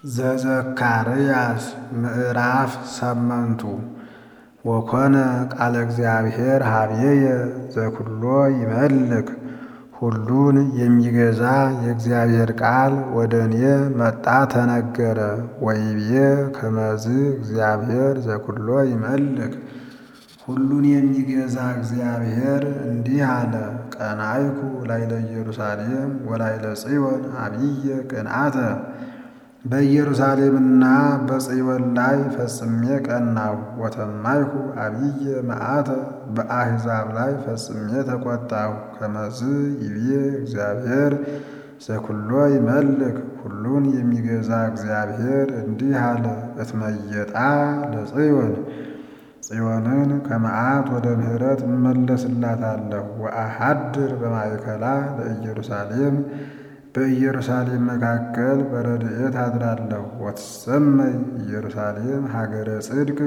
ዘዘካርያስ ምዕራፍ ሰመንቱ ወኮነ ቃለ እግዚአብሔር ሀብዬየ ዘኩሎ ይመልክ ሁሉን የሚገዛ የእግዚአብሔር ቃል ወደ እኔ መጣ ተነገረ። ወይቤ ከመዝ እግዚአብሔር ዘኩሎ ይመልክ ሁሉን የሚገዛ እግዚአብሔር እንዲህ አለ። ቀናይኩ ላይለ ኢየሩሳሌም ወላይለ ጽዮን አብየ ቅንዓተ በኢየሩሳሌምና በጽዮን ላይ ፈጽሜ ቀናሁ። ወተማይኩ አብየ መዓተ በአሕዛብ ላይ ፈጽሜ ተቆጣሁ። ከመዝ ይቤ እግዚአብሔር ዘኩሎ ይመልክ ሁሉን የሚገዛ እግዚአብሔር እንዲህ አለ። እትመየጣ ለጽዮን ጽዮንን ከመዓት ወደ ምሕረት እመለስላታለሁ። ወአሐድር በማእከላ ለኢየሩሳሌም በኢየሩሳሌም መካከል በረድኤት አድራለሁ። ወትሰመይ ኢየሩሳሌም ሀገረ ጽድቅ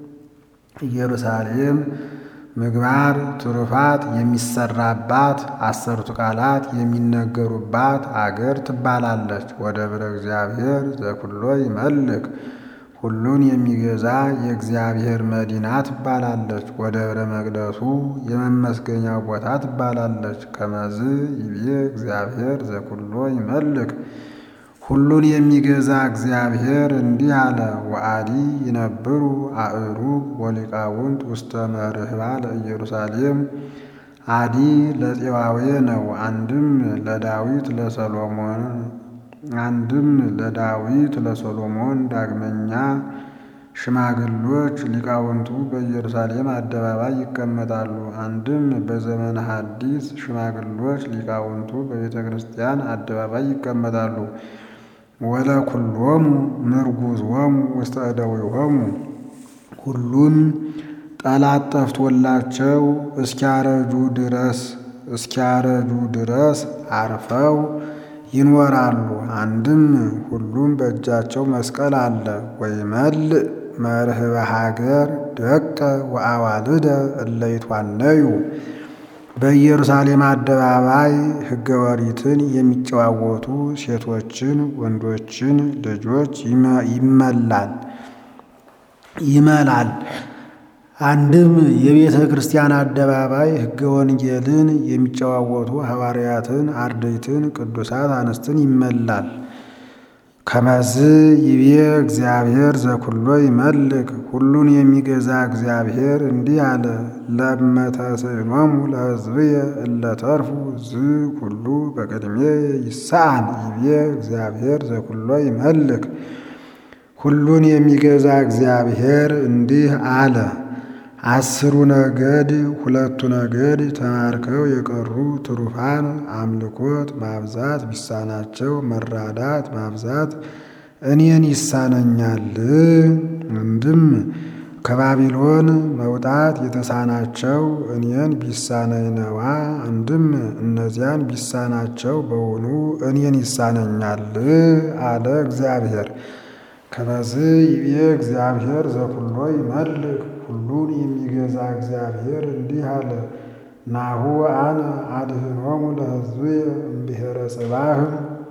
ኢየሩሳሌም ምግባር ትሩፋት የሚሰራባት አሰርቱ ቃላት የሚነገሩባት አገር ትባላለች። ወደብረ እግዚአብሔር ዘኩሎ ይመልክ ሁሉን የሚገዛ የእግዚአብሔር መዲና ትባላለች። ወደብረ መቅደሱ የመመስገኛው ቦታ ትባላለች። ከመዝ ይቤ እግዚአብሔር ዘኩሎ ይመልክ ሁሉን የሚገዛ እግዚአብሔር እንዲህ አለ። ወአዲ ይነብሩ አእሩግ ወሊቃውንት ውስተ መርህባ ለኢየሩሳሌም አዲ ለፄዋዌ ነው። አንድም ለዳዊት ለሰሎሞን አንድም ለዳዊት ለሶሎሞን ዳግመኛ ሽማግሎች ሊቃውንቱ በኢየሩሳሌም አደባባይ ይቀመጣሉ። አንድም በዘመነ ሐዲስ ሽማግሎች ሊቃውንቱ በቤተ ክርስቲያን አደባባይ ይቀመጣሉ። ወለኩሎሙ ምርጉዝዎሙ ውስተ እደዊሆሙ ሁሉም ጠላት ጠፍቶላቸው እስኪያረጁ ድረስ እስኪያረጁ ድረስ አርፈው ይኖራሉ። አንድም ሁሉም በእጃቸው መስቀል አለ። ወይመልእ መርህበ ሀገር ደቀ ወአዋልደ እለ ይትዋነዩ በኢየሩሳሌም አደባባይ ሕገ ኦሪትን የሚጨዋወቱ ሴቶችን ወንዶችን ልጆች ይመላል ይመላል። አንድም የቤተ ክርስቲያን አደባባይ ሕገ ወንጌልን የሚጨዋወቱ ሐዋርያትን፣ አርድእትን፣ ቅዱሳት አንስትን ይመላል። ከመዝ ይቤ እግዚአብሔር ዘኩሎ ይመልክ ሁሉን የሚገዛ እግዚአብሔር እንዲህ አለ። ለመተስዕኖሙ ለሕዝብየ እለ ተርፉ ዝ ኩሉ በቅድሜ ይሳአን ይቤ እግዚአብሔር ዘኩሎ ይመልክ ሁሉን የሚገዛ እግዚአብሔር እንዲህ አለ። አስሩ ነገድ ሁለቱ ነገድ ተማርከው የቀሩ ትሩፋን አምልኮት ማብዛት ቢሳናቸው መራዳት ማብዛት እኔን ይሳነኛል። አንድም ከባቢሎን መውጣት የተሳናቸው እኔን ቢሳነኝ ነዋ። አንድም እነዚያን ቢሳናቸው በውኑ እኔን ይሳነኛል አለ እግዚአብሔር። ከመዝ ይቤ እግዚአብሔር ዘኩሎ ይመልክ ሁሉን የሚገዛ እግዚአብሔር እንዲህ አለ። ናሁ አነ አድኅኖሙ ለሕዝብየ እምብሔረ ጽባህ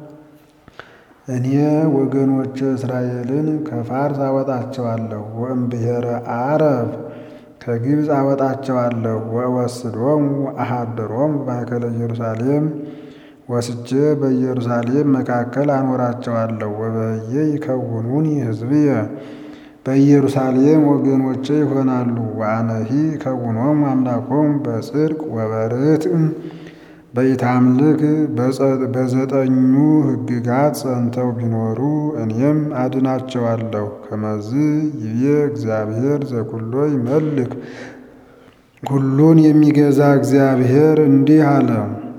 እኔ ወገኖች እስራኤልን ከፋርስ አወጣቸዋለሁ። ወእምብሔረ አረብ ከግብፅ አወጣቸዋለሁ። ወእወስዶሙ አሃድሮሙ በማእከለ ኢየሩሳሌም ወስጄ በኢየሩሳሌም መካከል አኖራቸዋለሁ። ወበየ ይከውኑኒ ሕዝብየ በኢየሩሳሌም ወገኖቼ ይሆናሉ። ወአነሂ ከውኖም አምላኮም በጽድቅ ወበርትዕ በኢታምልክ በዘጠኙ ሕግጋት ጸንተው ቢኖሩ እኔም አድናቸዋለሁ። ከመዝ ይቤ እግዚአብሔር ዘኩሎ ይመልክ ሁሉን የሚገዛ እግዚአብሔር እንዲህ አለ።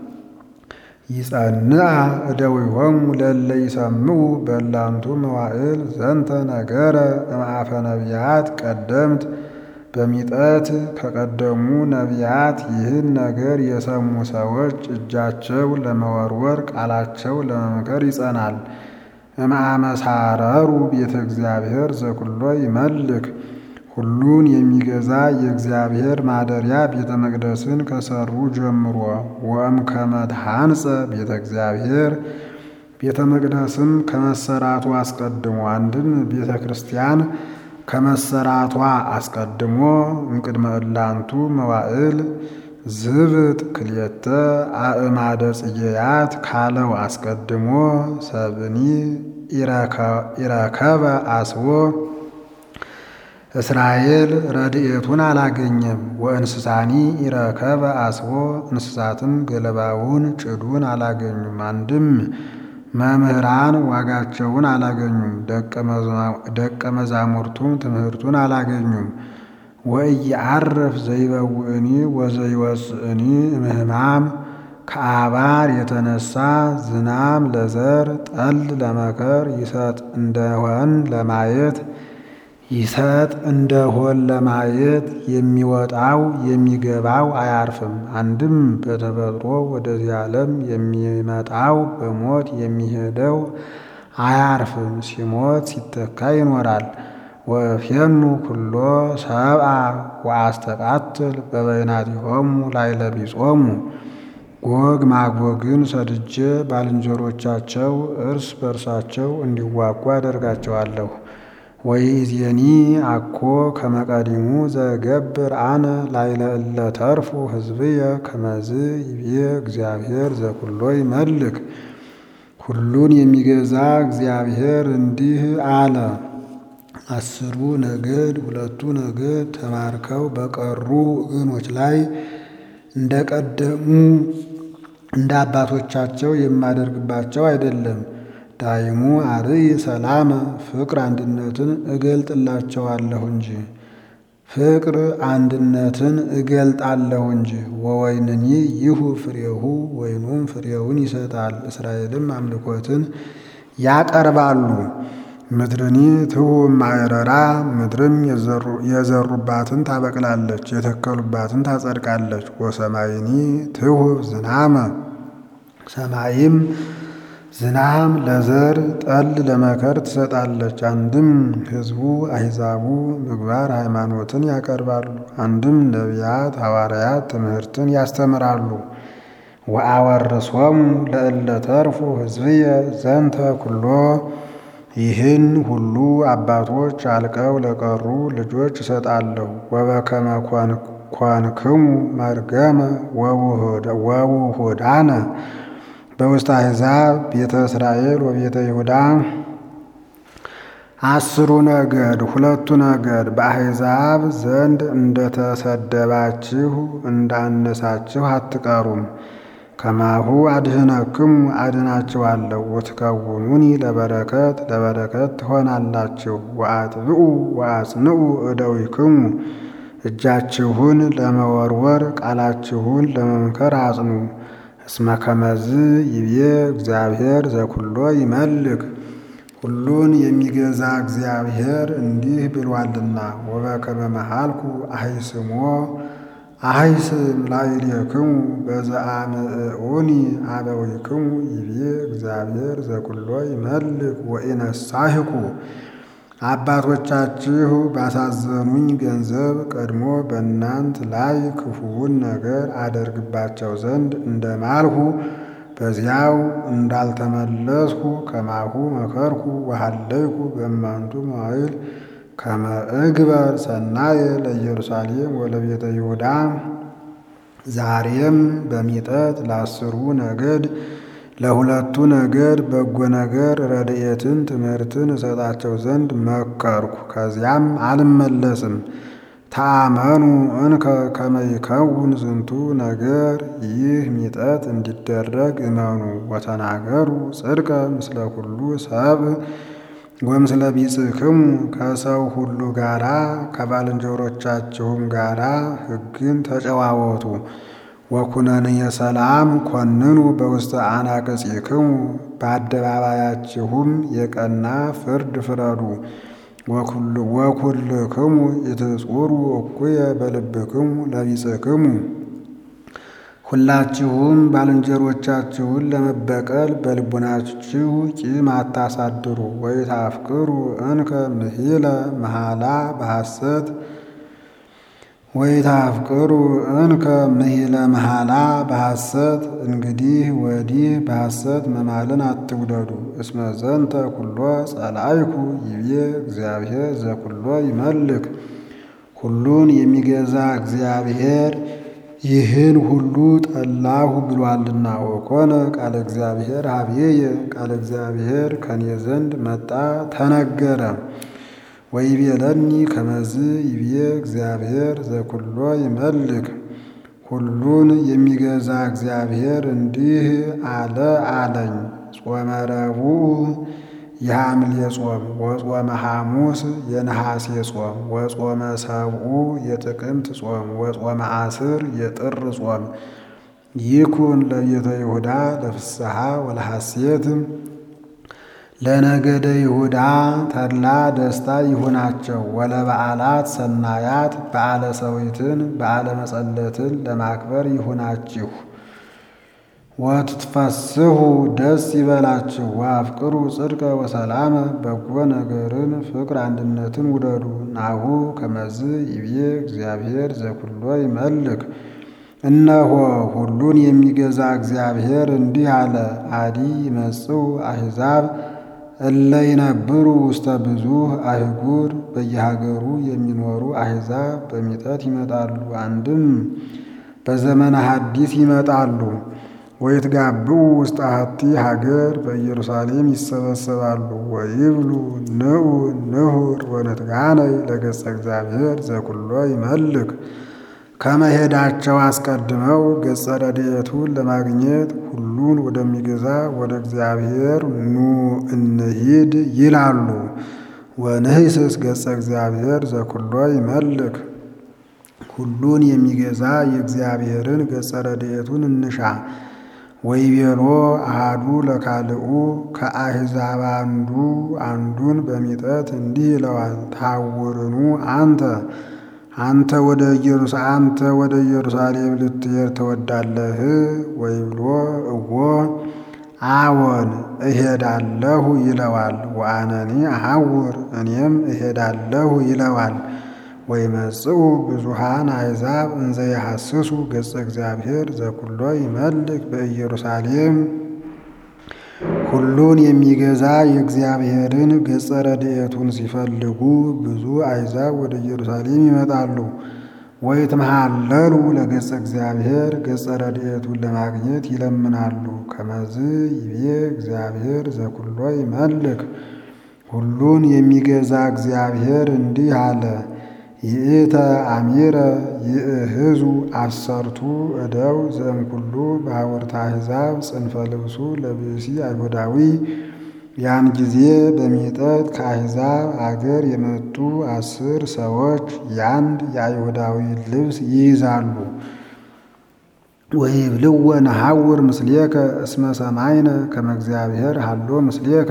ይጸንዓ እደዊሆሙ ለእለ ይሰምዑ በላንቱ መዋዕል ዘንተ ነገረ እምአፈ ነቢያት ቀደምት በሚጠት ከቀደሙ ነቢያት ይህን ነገር የሰሙ ሰዎች እጃቸው ለመወርወር ቃላቸው ለመምከር ይጸናል። እምአመሳረሩ ቤተ እግዚአብሔር ዘኩሎ ይመልክ ሁሉን የሚገዛ የእግዚአብሔር ማደሪያ ቤተ መቅደስን ከሰሩ ጀምሮ ወእምከመ ተሐንጸ ቤተ እግዚአብሔር ቤተ መቅደስም ከመሰራቱ አስቀድሞ አንድም ቤተ ክርስቲያን ከመሰራቷ አስቀድሞ እምቅድመ እላንቱ መዋዕል ዝብጥ ክልኤተ አእማደ ጽጌያት ካለው አስቀድሞ ሰብኒ ኢረከበ አስቦ እስራኤል ረድኤቱን አላገኘም። ወእንስሳኒ ኢረከበ አስቦ እንስሳትም ገለባውን ጭዱን አላገኙም። አንድም መምህራን ዋጋቸውን አላገኙም። ደቀ መዛሙርቱም ትምህርቱን አላገኙም። ወኢየዐርፍ ዘይበውእኒ ወዘይወፅእኒ እምህማም ከአባር የተነሳ ዝናም ለዘር ጠል ለመከር ይሰጥ እንደሆን ለማየት ይሰጥ እንደሆን ለማየት የሚወጣው የሚገባው አያርፍም። አንድም በተፈጥሮ ወደዚህ ዓለም የሚመጣው በሞት የሚሄደው አያርፍም። ሲሞት ሲተካ ይኖራል። ወእፌኑ ኩሎ ሰብአ ወአስተቃትል በበይናቲሆሙ ላዕለ ቢጾሙ ጎግ ማጎግን ሰድጄ ባልንጀሮቻቸው እርስ በርሳቸው እንዲዋጉ አደርጋቸዋለሁ። ወይእዜኒ አኮ ከመቀዲሙ ዘገብር አነ ላዕለ እለ ተርፉ ሕዝብየ ከመዝ ይቤ እግዚአብሔር ዘኩሎ ይመልክ። ሁሉን የሚገዛ እግዚአብሔር እንዲህ አለ። አስሩ ነገድ ሁለቱ ነገድ ተማርከው በቀሩ ወገኖች ላይ እንደቀደሙ እንደ አባቶቻቸው የማደርግባቸው አይደለም። ዳይሙ አርይ ሰላመ ፍቅር አንድነትን እገልጥላቸዋለሁ እንጂ ፍቅር አንድነትን እገልጣለሁ እንጂ። ወወይንኒ ይሁ ፍሬሁ ወይኑም ፍሬውን ይሰጣል። እስራኤልም አምልኮትን ያቀርባሉ። ምድርኒ ትሁብ ማዕረራ ምድርም የዘሩባትን ታበቅላለች፣ የተከሉባትን ታጸድቃለች። ወሰማይኒ ትሁብ ዝናመ ሰማይም ዝናም ለዘር ጠል ለመከር ትሰጣለች። አንድም ሕዝቡ አሕዛቡ ምግባር ሃይማኖትን ያቀርባሉ። አንድም ነቢያት ሐዋርያት ትምህርትን ያስተምራሉ። ወአወርሶሙ ለእለ ተርፉ ሕዝብየ ዘንተ ኩሎ ይህን ሁሉ አባቶች አልቀው ለቀሩ ልጆች እሰጣለሁ። ወበከመ ኮንክሙ መርገመ ወውሁዳነ በውስተ አሕዛብ ቤተ እስራኤል ወቤተ ይሁዳ አስሩ ነገድ ሁለቱ ነገድ በአሕዛብ ዘንድ እንደተሰደባችሁ እንዳነሳችሁ አትቀሩም። ከማሁ አድህነክሙ አድናችኋለሁ። ወትከውኑኒ ለበረከት ለበረከት ትሆናላችሁ። ወአጥብኡ ወአጽንዑ እደዊክሙ እጃችሁን ለመወርወር ቃላችሁን ለመምከር አጽኑ። እስመ ከመዝ ይቤ እግዚአብሔር ዘኩሎ ይመልክ ሁሉን የሚገዛ እግዚአብሔር እንዲህ ብሏልና። ወበከመ መሃልኩ አሂስሞ አሂስም ላዕሌክሙ በዘአምዕዑኒ አበዊክሙ ይቤ እግዚአብሔር ዘኩሎ ይመልክ ወኢነሳህኩ አባቶቻችሁ ባሳዘኑኝ ገንዘብ ቀድሞ በእናንት ላይ ክፉውን ነገር አደርግባቸው ዘንድ እንደማልሁ በዚያው እንዳልተመለስኩ ከማሁ መከርኩ ወሃለይኩ በእማንቱ መዋዕል ከመ እግበር ሰናየ ለኢየሩሳሌም ወለቤተ ይሁዳ። ዛሬም በሚጠት ለአስሩ ነገድ ለሁለቱ ነገድ በጎ ነገር ረድኤትን ትምህርትን እሰጣቸው ዘንድ መከርኩ። ከዚያም አልመለስም። ተአመኑ እንከ ከመ ይከውን ዝንቱ ነገር ይህ ሚጠት እንዲደረግ እመኑ። ወተናገሩ ጽድቀ ምስለ ኩሉ ሰብ ወምስለ ቢጽሕክሙ ከሰው ሁሉ ጋራ ከባልንጀሮቻችሁም ጋራ ሕግን ተጨዋወቱ። ወኩነንየ ሰላም ኮንኑ በውስተ አናቅጽክሙ በአደባባያችሁም የቀና ፍርድ ፍረዱ። ወኩልክሙ ኢትጹሩ እኩየ በልብክሙ ለቢጽሕክሙ ሁላችሁም ባልንጀሮቻችሁን ለመበቀል በልቡናችሁ ቂም አታሳድሩ። ወኢታፍቅሩ እንከ ምሂለ መሃላ በሐሰት ወይታፍቅሩ እንከ ምሂለ መሃላ በሐሰት እንግዲህ ወዲህ በሐሰት መማልን አትውደዱ። እስመ ዘንተ ኩሎ ጸላይኩ ይቤ እግዚአብሔር ዘኩሎ ይመልክ ሁሉን የሚገዛ እግዚአብሔር ይህን ሁሉ ጠላሁ ብሏልና። ወኮነ ቃለ እግዚአብሔር ሀብዬየ ቃለ እግዚአብሔር ከኔ ዘንድ መጣ ተነገረ። ወይቤለኒ ከመዝ ይብዬ እግዚአብሔር ዘኩሎ ይመልክ ሁሉን የሚገዛ እግዚአብሔር እንዲህ አለ አለኝ። ጾመ ረቡዕ የሐምሌ ጾም ወጾመ ሐሙስ የነሐሴ ጾም ወጾመ ሰብኡ የጥቅምት ጾም ወጾመ አስር የጥር ጾም ይኩን ለቤተ ይሁዳ ለፍስሐ ወለሐሴት ለነገደ ይሁዳ ተድላ ደስታ ይሁናቸው። ወለበዓላት ሰናያት በዓለ ሰዊትን በዓለ መጸለትን ለማክበር ይሁናችሁ። ወትትፈስሑ ደስ ይበላችሁ። ወአፍቅሩ ጽድቀ ወሰላመ በጎ ነገርን ፍቅር አንድነትን ውደዱ። ናሁ ከመዝ ይቤ እግዚአብሔር ዘኩሎ ይመልክ እነሆ ሁሉን የሚገዛ እግዚአብሔር እንዲህ አለ። አዲ ይመጽኡ አሕዛብ እለ ይነብሩ ውስተ ብዙኅ አህጉር በየሀገሩ የሚኖሩ አሕዛብ በሚጠት ይመጣሉ። አንድም በዘመነ ሐዲስ ይመጣሉ። ወይትጋብኡ ውስተ አሐቲ ሀገር በኢየሩሳሌም ይሰበሰባሉ። ወይብሉ ንዑ ንሁር ወንትጋነይ ለገጸ እግዚአብሔር ዘኩሎ ይመልክ ከመሄዳቸው አስቀድመው ገጸ ረድኤቱን ለማግኘት ሁሉን ወደሚገዛ ወደ እግዚአብሔር ኑ እንሂድ ይላሉ። ወንህስስ ገጸ እግዚአብሔር ዘኩሎ ይመልክ ሁሉን የሚገዛ የእግዚአብሔርን ገጸ ረድኤቱን እንሻ። ወይቤሎ አሃዱ ለካልኡ ከአሕዛብ አንዱ አንዱን በሚጠት እንዲህ ይለዋል። ታውርኑ አንተ አንተ ወደ አንተ ወደ ኢየሩሳሌም ልትሄድ ትወዳለህ? ወይብሎ እዎ አዎን እሄዳለሁ ይለዋል። ወአነኒ አሐውር እኔም እሄዳለሁ ይለዋል። ወይመጽኡ ብዙሃን አሕዛብ እንዘ ይሐስሱ ገጸ እግዚአብሔር ዘኩሎ ይመልክ በኢየሩሳሌም ሁሉን የሚገዛ የእግዚአብሔርን ገጸ ረድኤቱን ሲፈልጉ ብዙ አሕዛብ ወደ ኢየሩሳሌም ይመጣሉ። ወይትመሃለሉ ለገጸ እግዚአብሔር ገጸ ረድኤቱን ለማግኘት ይለምናሉ። ከመዝ ይቤ እግዚአብሔር ዘኩሎ ይመልክ ሁሉን የሚገዛ እግዚአብሔር እንዲህ አለ። ይእተ አሚረ ይእህዙ አሰርቱ እደው ዘእምኩሉ በሐወርተ አሕዛብ ጽንፈ ልብሱ ለብእሲ አይሁዳዊ። ያን ጊዜ በሚጠት ከአሕዛብ አገር የመጡ አስር ሰዎች ያንድ የአይሁዳዊ ልብስ ይይዛሉ። ወይብልወ ነሐውር ምስሌከ እስመ ሰማይነ ከመ እግዚአብሔር ሀሎ ምስሌከ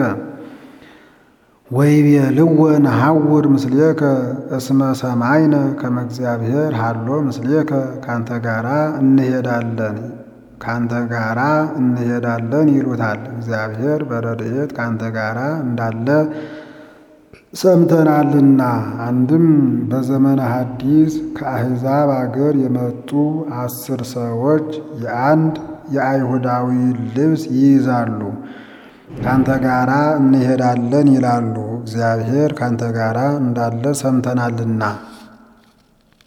ወይቤልወ ነሐውር ምስሌከ እስመ ሰማይነ ከመ እግዚአብሔር ሀሎ ምስሌከ ካንተ ጋራ እንሄዳለን ካንተ ጋራ እንሄዳለን ይሉታል። እግዚአብሔር በረድኤት ካንተ ጋራ እንዳለ ሰምተናልና። አንድም በዘመነ ሐዲስ ከአሕዛብ አገር የመጡ አስር ሰዎች የአንድ የአይሁዳዊ ልብስ ይይዛሉ። ካንተ ጋራ እንሄዳለን ይላሉ። እግዚአብሔር ካንተ ጋራ እንዳለ ሰምተናልና